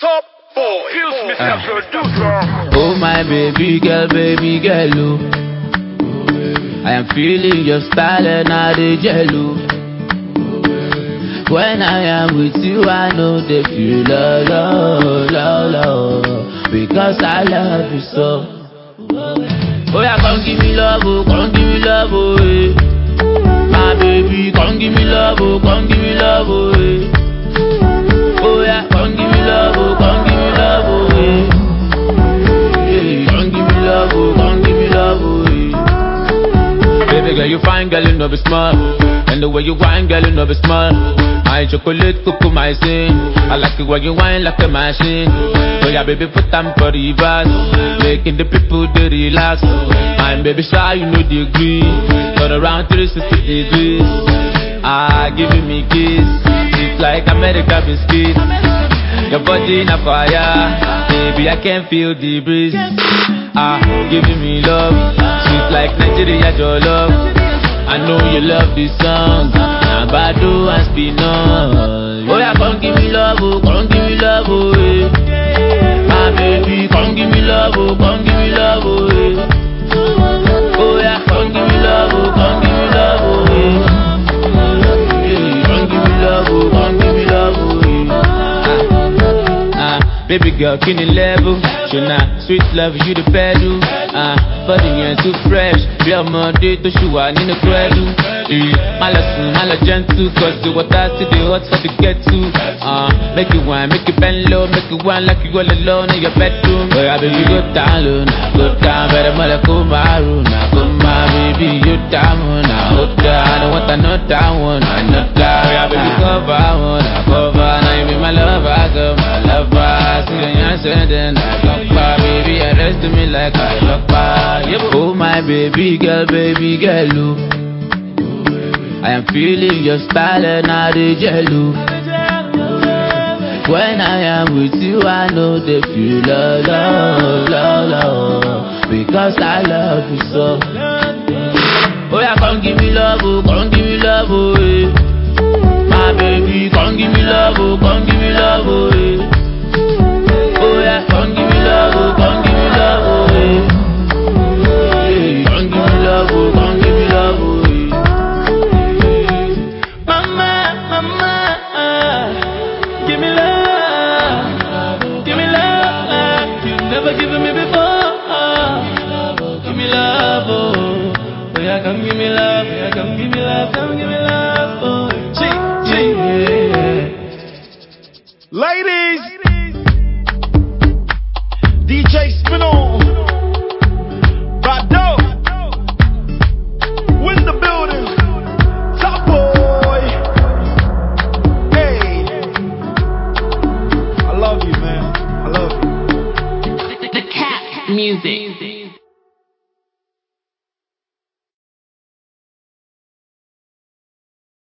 Top boy. Feels Mr. Producer. Oh my baby girl, baby girl, oh. I am feeling your style and I dey jello. When I am with you, I know they feel love, love, love, love, because I love you so. Oh yeah, come give me love, oh, come give me love, oh, eh. My baby, come give me love, oh, come give me love, oh, eh. Oh yeah, come give me love, oh, come give me love, oh, eh. Yeah, come give me love, oh, come give me love, oh, eh. Baby girl, you fine, girl, you know be smart. And the way you whine, girl, you know be smart. My chocolate, cuckoo, my sin. I like it when you whine like a machine. So yeah, baby, put them for the reverse. Making the people they relax. My baby, shy, you know the degree. Turn around 360 degrees. Ah, giving me kiss. It's like America biscuit. Your body in a fire. Baby, I can feel the breeze. Ah, giving me love. Sweet like Nigeria, your love. I know you love this song. Now Bado and Spinall. Oh yeah, come give me love, oh, come give me love, oh, eh. My baby, come give me love, oh, come give me love, oh, eh. Oh yeah, come give me love, oh, come give me love, oh, eh. Yeah, come give me love, oh, come give me love, oh, eh. Ah, ah, baby girl, can you level? Shona, sweet love, you the pedal. Ah, body ain't too fresh. Bí ọmọdé tó ṣì wà nínú pẹ́ẹ́lú. Má lọ sùn, má lọ gentle, cause the water still dey hot for the kettle. Ah, make it wine, make it bend low, make it wine like you all alone in your bedroom. Oya baby go down low, na go down, bẹ̀rẹ̀ mọ́lẹ̀ kó máa rò, na kó máa baby you down, na ó dá. I don't want another one, another. Oya baby cover one, na cover, na you be my lover, girl, my lover. See the yan sending, na lọ́pàá, baby arrest me like I lọ́pàá. Oh my baby girl, baby girl, oh. I am feeling your style and I dey jello. When I am with you, I know they feel love, love, love, love, because I love you so. Oh yeah, come give me love, oh, come give me love, oh, eh. My baby, come give me love, oh, come give me love, oh, eh. Oh yeah, come give me love, oh, come give me love, oh, eh. Yeah, come give me love, oh, come give me love, oh, eh. Mama, mama, give me love, give me love, you never given me before. Give me love, oh, oh yeah, come give me love, yeah, come give me love, come give me love, oh, G, G, yeah. Ladies. DJ Spinall. Bado. Win the building. Top boy. Hey. I love you, man. I love you. The cat music.